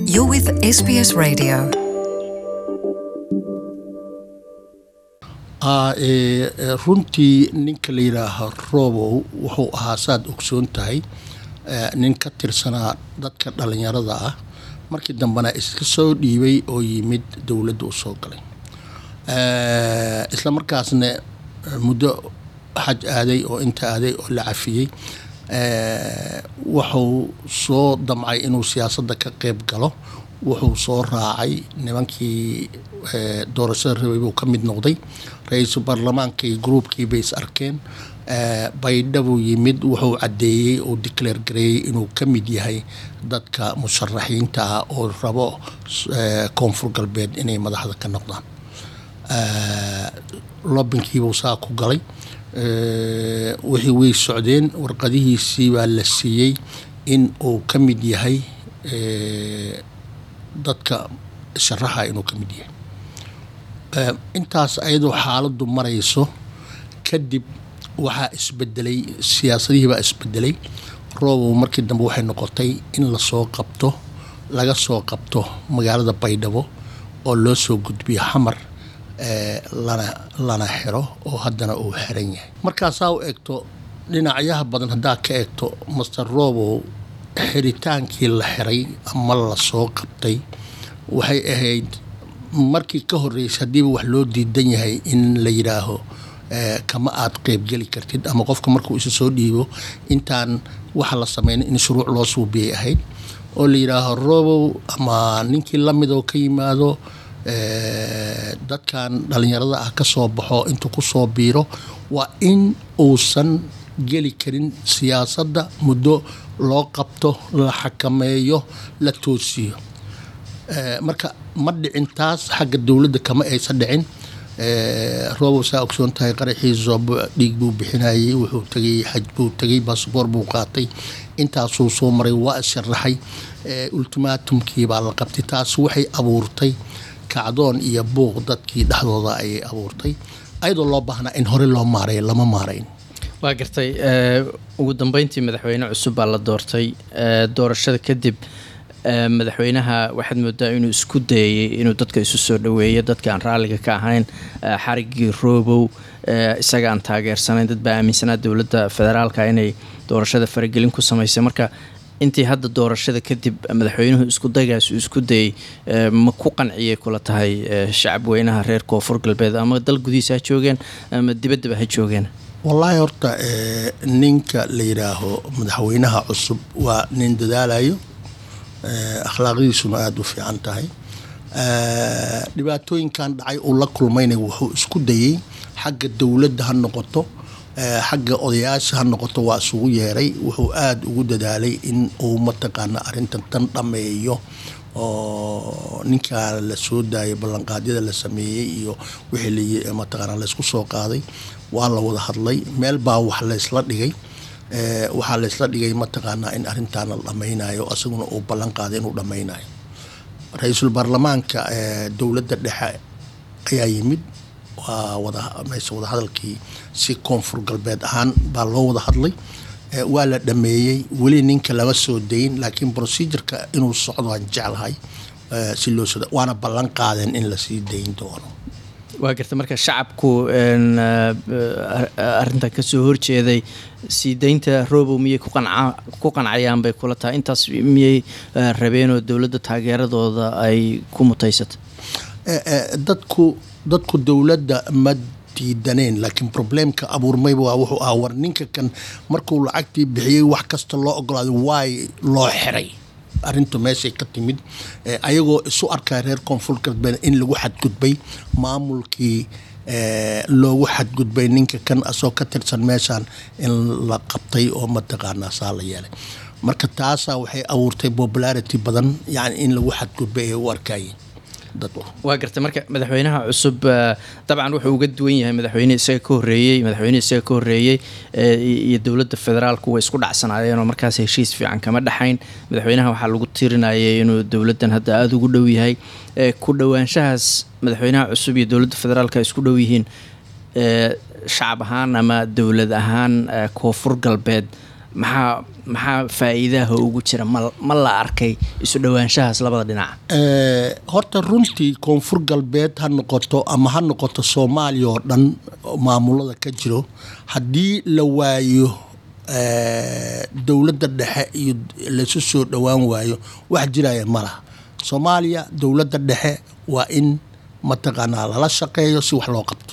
You're with SBS Radio. runtii ninka la yidhaaha robow wuxuu ahaa saad ogsoon tahay nin ka tirsanaa dadka dhalinyarada ah markii dambena iska soo dhiibay oo yimid dowladda u soo galay isla markaasna muddo xaj aaday oo inta aaday oo la cafiyey wuxuu soo damcay inuu siyaasadda ka qeyb galo wuxuu soo raacay nimankii doorashada rabay buu ka mid noqday ra-iisul baarlamaankii gruubkii bay is arkeen baydha buu yimid wuxuu caddeeyey oo declare gareeyey inuu ka mid yahay dadka musharaxiinta ah oo rabo koonfur galbeed inay madaxda ka noqdaan lobinkiibuu saa ku galay wixii way socdeen warqadihiisii baa la siiyey in uu ka mid yahay dadka sharaxa inuu ka mid yahay intaas ayadoo xaaladdu marayso kadib waxaa isbedelay siyaasadihii baa isbedelay roobow markii dambe waxay noqotay in lasoo qabto laga soo qabto magaalada baydhabo oo loo soo gudbiyo xamar lana lana xiro oo haddana uu xiran yahay markaasaa u eegto dhinacyaha badan haddaa ka eegto master robow xiritaankii la xiray ama lasoo qabtay waxay ahayd markii ka horreysay haddiiba wax loo diidan yahay in la yidhaaho kama aad qeybgeli kartid ama qofka markuu isu soo dhiibo intaan waxa la sameyn in shuruuc loo suubiyay ahayd oo la yidhaaho robow ama ninkii lamid oo ka yimaado dadkan dhalinyarada ah ka soo baxo intuu ku soo biiro waa in uusan geli karin siyaasadda muddo loo qabto la xakameeyo la toosiyo marka ma dhicin taas xagga dowladda kama aysa dhicin robow saa ogsoon tahay qaraxii zoobo dhiig buu bixinayay wuxuu tegay xaj buu tegay basaboor buu qaatay intaasuu soo maray waa isharaxay ultimaatumkii baa la qabtay taas waxay abuurtay kacdoon iyo buuq dadkii dhexdooda ayay abuurtay ayadoo loo baahnaa in hore loo maareeyo lama maarayn waa gartay ugu dambeyntii madaxweyne cusub baa la doortay doorashada kadib madaxweynaha waxaad moodaa inuu isku dayayay inuu dadka isu soo dhaweeyo dadka aan raalliga ka ahayn xarigii roobow isaga aan taageersanayn dad baa aaminsanaa dowladda federaalka inay doorashada faragelin ku samaysay marka intii hadda doorashada kadib madaxweynuhu isku daygaas uu isku dayay ma ku qanciyay kula tahay shacab weynaha reer koonfur galbeed ama dal gudihiisa ha joogeen ama dibaddaba ha joogeen wallaahi horta ninka la yidhaaho madaxweynaha cusub waa nin dadaalayo akhlaaqdiisuna aada u fiican tahay dhibaatooyinkan dhacay uu la kulmayna wuxuu isku dayey xagga dowladda ha noqoto xagga odayaasha ha noqoto waa isugu yeeray wuxuu aada ugu dadaalay in uu mataqaana arrintan tan dhammeeyo oo ninkaa la soo daayay ballanqaadyada la sameeyey iyo wixii mataqaana laysku soo qaaday waa la wada hadlay meel baa wax laysla dhigay waxaa laysla dhigay mataqaanaa in arrintaana la dhammaynayo isaguna uu ballan qaaday inuu dhammaynayo ra-iisul baarlamaanka dowladda dhexe ayaa yimid waa wada meesha wadahadalkii si koonfur galbeed ahaan baa loo wada hadlay waa la dhameeyey weli ninka lama soo dayin laakiin procedureka inuu socdo aan jeclahay si loo soo waana ballan qaadeen in lasii dayn doono waa garta marka shacabku arintan kasoo horjeeday sii daynta robow miyay ku qancayaan bay kula tahay intaas miyay rabeenoo dowladda taageeradooda ay ku mutaysata dadku dadku dowladda ma diidaneen laakiin probleemka abuurmayba waa wuxuu ahaa war ninka kan markuu lacagtii bixiyey wax kasta loo ogolaaday waay loo xiray arrintu meeshay ka timid ayagoo isu arkaya reer koonfur galbeed in lagu xadgudbay maamulkii loogu xadgudbay ninka kan asoo ka tirsan meeshaan in la qabtay oo mataqaanaa saa la yeelay marka taasaa waxay abuurtay popularity badan yani in lagu xadgudbay ay u arkayeen waa gartay marka madaxweynaha cusub dabcan wuxuu uga duwan yahay madaxweyne isaga ka horeeyey madaxweyne isaga ka horeeyey iyo dowladda federaalku way isku dhacsanaayeen oo markaas heshiis fiican kama dhexayn madaxweynaha waxaa lagu tirinayay inuu dowladdan hadda aada ugu dhow yahay ku dhowaanshahaas madaxweynaha cusub iyo dowladda federaalka isku dhow yihiin shacab ahaan ama dowlad ahaan koonfur galbeed maxaa maxaa faa-iidaha ugu jira ma ma la arkay isu dhowaanshahaas labada dhinaca horta runtii koonfur galbeed ha noqoto ama ha noqoto soomaaliya oo dhan maamulada ka jiro haddii la waayo dowladda dhexe iyo laysu soo dhowaan waayo wax jiraya ma laha soomaaliya dowladda dhexe waa in mataqaanaa lala shaqeeyo si wax loo qabto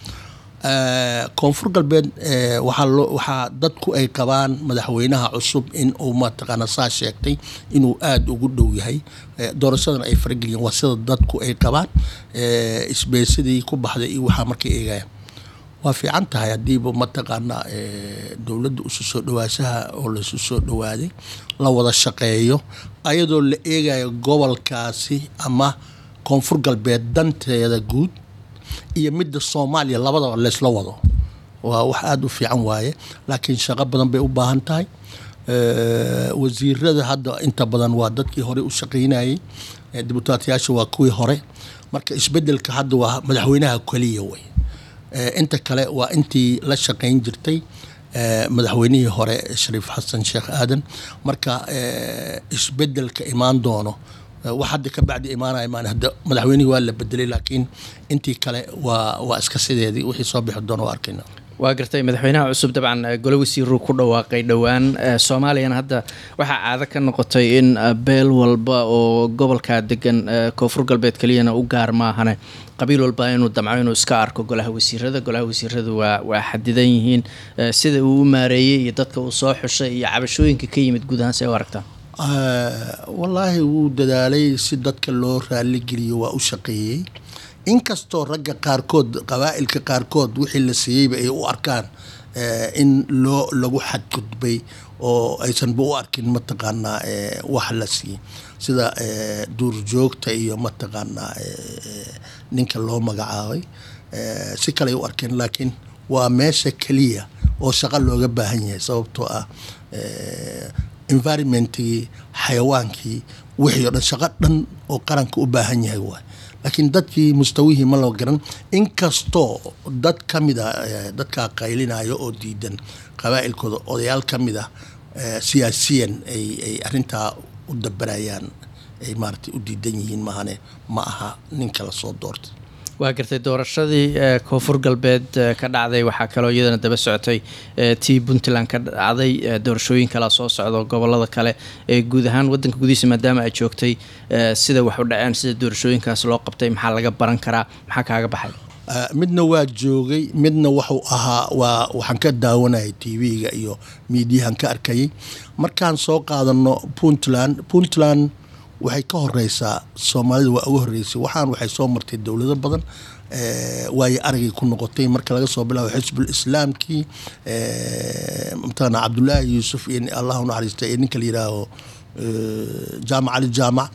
koonfur galbeed waxaa dadku ay qabaan madaxweynaha cusub in uu mataqaana saa sheegtay inuu aada ugu dhow yahay doorashadan ay farageliyeen waa sida dadku ay qabaan isbeysadii ku baxday iyo waxaa markay eegayaan waa fiican tahay haddiiba mataqaanaa dowladda isu soo dhawaashaha oo laisu soo dhawaaday la wada shaqeeyo ayadoo la eegayo gobolkaasi ama koonfur galbeed danteeda guud iyo midda soomaaliya labadaba laysla wado waa wax aada u fiican waaye laakiin shaqo badan bay u baahan tahay wasiirada hadda inta badan waa dadkii hore u shaqeynayay dibutaatiyaasha waa kuwii hore marka isbedelka hadda waa madaxweynaha keliya wey inta kale waa intii la shaqeyn jirtay madaxweynihii hore shariif xasan sheekh aadan marka isbedelka imaan doono wax hadda ka bacdi imaanaya maan hadda madaxweynihii waa la bedelay laakiin intii kale waa waa iska sideedii wixii soo bixi doona waa arkayna waa gartay madaxweynaha cusub dabcan gole wasiiruu ku dhawaaqay dhowaan soomaaliyana hadda waxaa caado ka noqotay in beel walba oo gobolkaa degan koonfur galbeed keliyana u gaar maahane qabiil walba inuu damco inuu iska arko golaha wasiirada golaha wasiiradu waa waa xadidan yihiin sida uu u maareeyey iyo dadka uu soo xushay iyo cabashooyinka ka yimid guud ahaan see u aragtaa wallaahi wuu dadaalay si dadka loo raaligeliyo waa u shaqeeyey inkastoo ragga qaarkood qabaa'ilka qaarkood wixii la siiyeyba ay u arkaan in loo lagu xadgudbay oo aysanba u arkin mataqaanaa wax la siiyey sida duurjoogta iyo mataqaanaa ninka loo magacaabay si kale ay u arkeen laakiin waa meesha keliya oo shaqo looga baahan yahay sababtoo ah environmentigii xayawaankii wixii o dhan shaqo dhan oo qaranka u baahan yahay waay laakiin dadkii mustawihii ma loo garan inkastoo dad ka mid a dadkaa qaylinayo oo diidan qabaa'ilkooda odayaal ka mid ah siyaasiyan ay ay arrintaa u dabarayaan ay maaragtay u diidan yihiin maahane ma aha ninka lasoo doortay waa gartay doorashadii koonfur galbeed ka dhacday waxaa kaloo iyadana daba socotay tii puntland ka dhacday doorashooyin kalea soo socdo gobolada kale ee guud ahaan wadanka gudihiisa maadaama ay joogtay sida wax u dhaceen sida doorashooyinkaas loo qabtay maxaa laga baran karaa maxaa kaaga baxay midna waa joogay midna waxuu ahaa waa waxaan ka daawanayay tv-ga iyo miidiyahan ka arkayay markaan soo qaadano puntland puntland waxay ka horeysaa soomaalida waa uga horeysay waxaan waxay soo martay dowlado badan waayo aragay ku noqotay marka laga soo bilaabo xisbul islaamkii mataqaana cabdulaahi yuusuf iyo allah unaxariista iyo ninka la yihaaho jaamac ali jaamac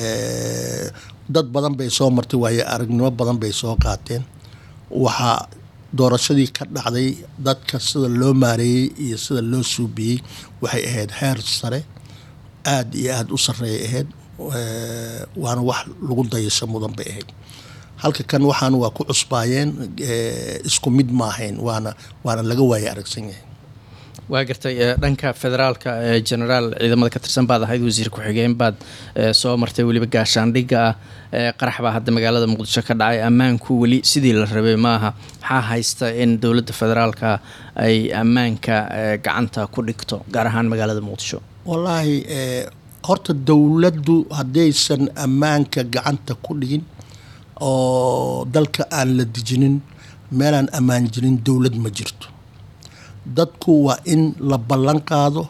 dad badan bay soo martay waayo aragnimo badan bay soo qaateen waxaa doorashadii ka dhacday dadka sida loo maareeyey iyo sida loo suubiyey waxay ahayd heer sare aada iyo aada u sareeyay ahayd waana wax lagu dayasho mudan bay ahayd halka kan waxaan waa ku cusbaayeen isku mid maahayn waana waana laga waaya aragsan yahay waa gartay dhanka federaalka genaraal ciidamada ka tirsan baad ahayd wasiir ku-xigeen baad soo martay weliba gaashaandhigga ah qarax baa hadda magaalada muqdisho ka dhacay ammaanku weli sidii la rabay maaha maxaa haysta in dowladda federaalka ay ammaanka gacanta ku dhigto gaar ahaan magaalada muqdisho wallaahi horta dowladdu haddaysan ammaanka gacanta ku dhigin oo dalka aan la dejinin meelaan ammaan jirin dowlad ma jirto dadku waa in la ballan qaado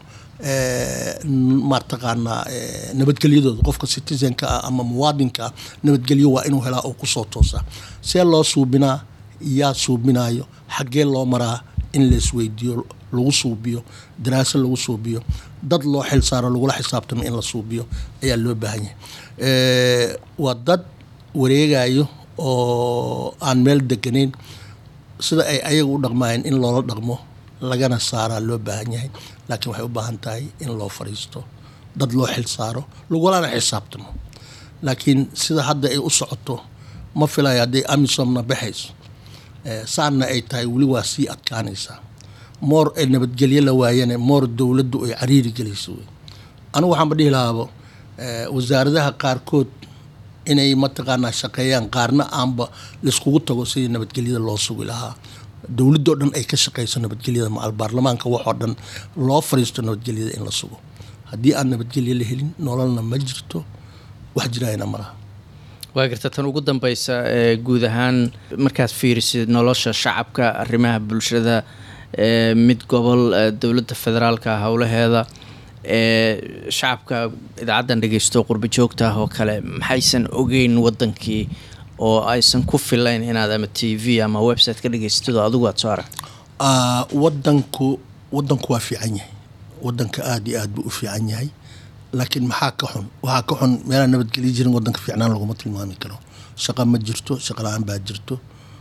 mataqaanaa nabadgelyadooda qofka citizenka ah ama muwaadinka ah nabadgelyo waa inuu helaa oo kusoo toosaa see loo suubinaa yaa suubinayo xaggee loo maraa in laisweydiiyo lagu suubiyo daraasa lagu suubiyo dad loo xil saaro lagula xisaabtamo in la suubiyo ayaa loo baahan yahay waa dad wareegayo oo aan meel deganayn sida ay ayaga u dhaqmayeen in loola dhaqmo lagana saaraa loo baahan yahay laakiin waxay u baahan tahay in loo fadhiisto dad loo xil saaro lagulana xisaabtamo laakiin sida hadda ay u socoto ma filayo hadday amisomna baxayso saanna ay tahay weli waa sii adkaanaysaa moor ee nabadgelyo la waayane moor dowladdu ay cariiri gelayso wey anigu waxaanba dhihi lahaabo wasaaradaha qaarkood inay mataqaanaa shaqeeyaan qaarna aanba laiskugu tago sidii nabadgelyada loo sugi lahaa dowladoo dhan ay ka shaqeyso nabadgelyada macal baarlamaanka waxoo dhan loo fariisto nabadgelyada in la sugo haddii aan nabadgelyo la helin nololna ma jirto wax jirayna malaha waa garta tan ugu dambeysa ee guud ahaan markaad fiirisid nolosha shacabka arrimaha bulshada ee mid gobol dowladda federaalka howlaheeda ee shacabka idaacaddan dhegeysto qurbo joogta ah oo kale maxaysan ogeyn wadankii oo aysan ku filayn inaad ama t v ama website ka dhegeystid oo adigu aad soo aragto wadanku wadanku waa fiican yahay wadanka aada iyo aad buu u fiican yahay laakiin maxaa ka xun waxaa ka xun meelaan nabadgelyo jirin wadanka fiicnaan laguma tilmaami karo shaqa ma jirto shaqa la-aan baa jirto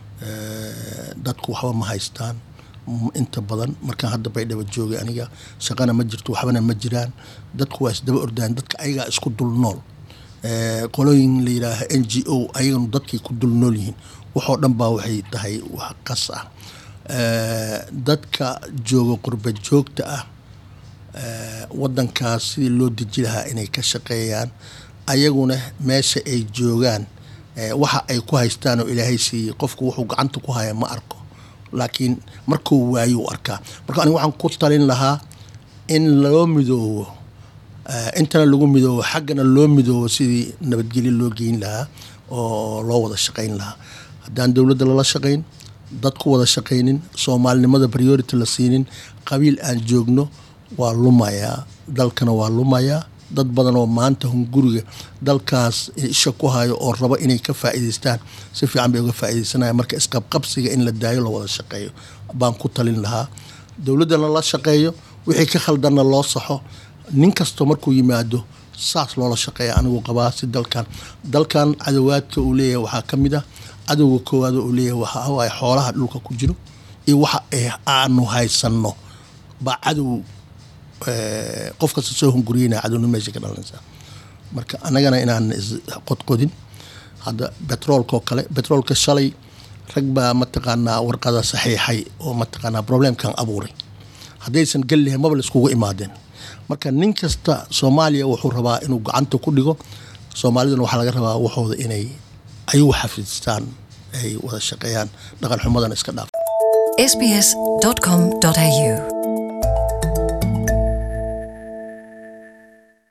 dadku waxba ma haystaan inta badan markaan hadda baydhaba joogay aniga shaqana ma jirto waxbana ma jiraan dadku waa isdaba ordaan dadka ayagaa isku dul nool qolooyin la yidhaaha n g o ayaganu dadkay ku dul nool yihiin waxoo dhan baa waxay tahay wax qas ah dadka jooga qurba joogta ah wadankaas sidii loo deji lahaa inay ka shaqeeyaan ayaguna meesha ay joogaan waxa ay ku haystaan oo ilaahay siiyey qofku wuxuu gacanta ku haya ma arko laakiin markuu waayuu arkaa marka aniga waxaan ku talin lahaa in loo midoobo intana lagu midoobo xaggana loo midoobo sidii nabadgelyo loo geyn lahaa oo loo wada shaqayn lahaa haddaan dowladda lala shaqayn dad ku wada shaqaynin soomaalinimada priority la siinin qabiil aan joogno waa lumayaa dalkana waa lumayaa dad badan oo maanta hunguriga dalkaas isha ku hayo oo rabo inay ka faa'iidaystaan si fiican bay uga faa'iidaysanaya marka isqabqabsiga in la daayo la wada shaqeeyo baan ku talin lahaa dowladdana la shaqeeyo wixii ka khaldanna loo saxo nin kastoo markuu yimaado saas loola shaqeeya anigu qabaa si dalkan dalkan cadowaadka uu leeyahay waxaa ka mid ah cadowga koowaad uu leeyahay waxaa waaye xoolaha dhulka ku jiro iyo waxa aanu haysanno baa cadow qof kasta soo hunguriyeyna cadowna meesha ka dhalanaysaa marka annagana inaan isqodqodin hadda betroolka oo kale betroolka shalay rag baa mataqaanaa warqada saxiixay oo mataqaanaa problemkan abuuray haddaysan gellihin maba la iskugu imaadeen marka nin kasta soomaaliya wuxuu rabaa inuu gacanta ku dhigo soomaaliduna waxaa laga rabaa waxooda inay ayuu xafidistaan ay wada shaqeeyaan dhaqan xumadana iska dhaaf sbs.com.au